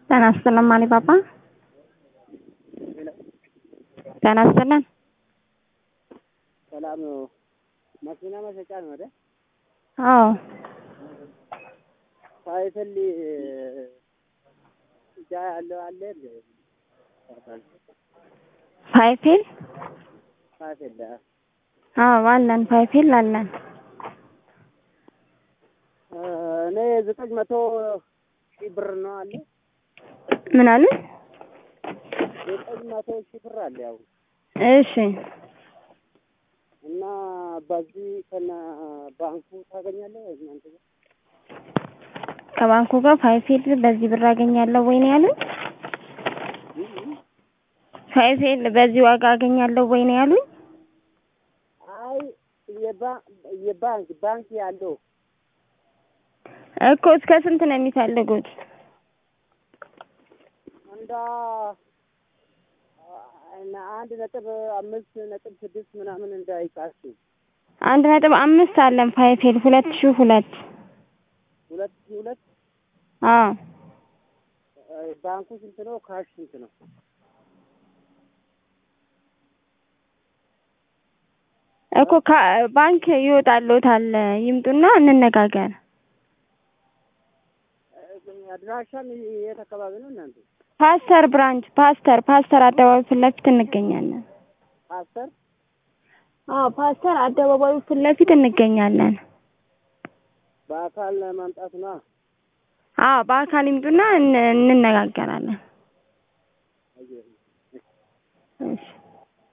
ጤና ይስጥልን ማሊ ባባ። ጤና ይስጥልን። ሰላም ነው። መኪና መሸጫ ነው አይደል? አዎ ሳይፈል እጃ ያለው አለ እንዴ? ፋይፌል ሳይፈል አዎ አለን። ፋይፌል አለን። እኔ ዘጠኝ መቶ ሺህ ብር ነው አለ። ምን አሉ? ዘጠኝ መቶ ሺህ ብር አለ ያው እሺ እና በዚህ ከነ ባንኩ ታገኛለህ ወይ እናንተ ጋር? ከባንኩ ጋር ፋይፌል በዚህ ብር አገኛለሁ ወይ ነው ያሉኝ? ፋይፌል በዚህ ዋጋ አገኛለሁ ወይ ነው ያሉኝ? አይ የባ- የባንክ ባንክ ያለው እኮ እስከ ስንት ነው የሚፈልጉት? እንዳ አንድ ነጥብ አምስት ነጥብ ስድስት ምናምን እንዳይቃችሁ አንድ ነጥብ አምስት አለን ፋይፌል ሁለት ሺህ ሁለት ሁለት ሺህ ሁለት አዎ ባንኩ ስንት ነው? ካሽ ስንት ነው? እኮ ካ- ባንክ ይወጣልዎታል ይምጡና እንነጋገር። አድራሻም የት አካባቢ ነው እናንተ? ፓስተር ብራንች ፓስተር ፓስተር አደባባይ ፊት ለፊት እንገኛለን። ፓስተር አዎ ፓስተር አደባባዩ ፊት ለፊት እንገኛለን። በአካል ማምጣት ነው። አዎ በአካል ይምጡና እን- እንነጋገራለን። አየህ እሺ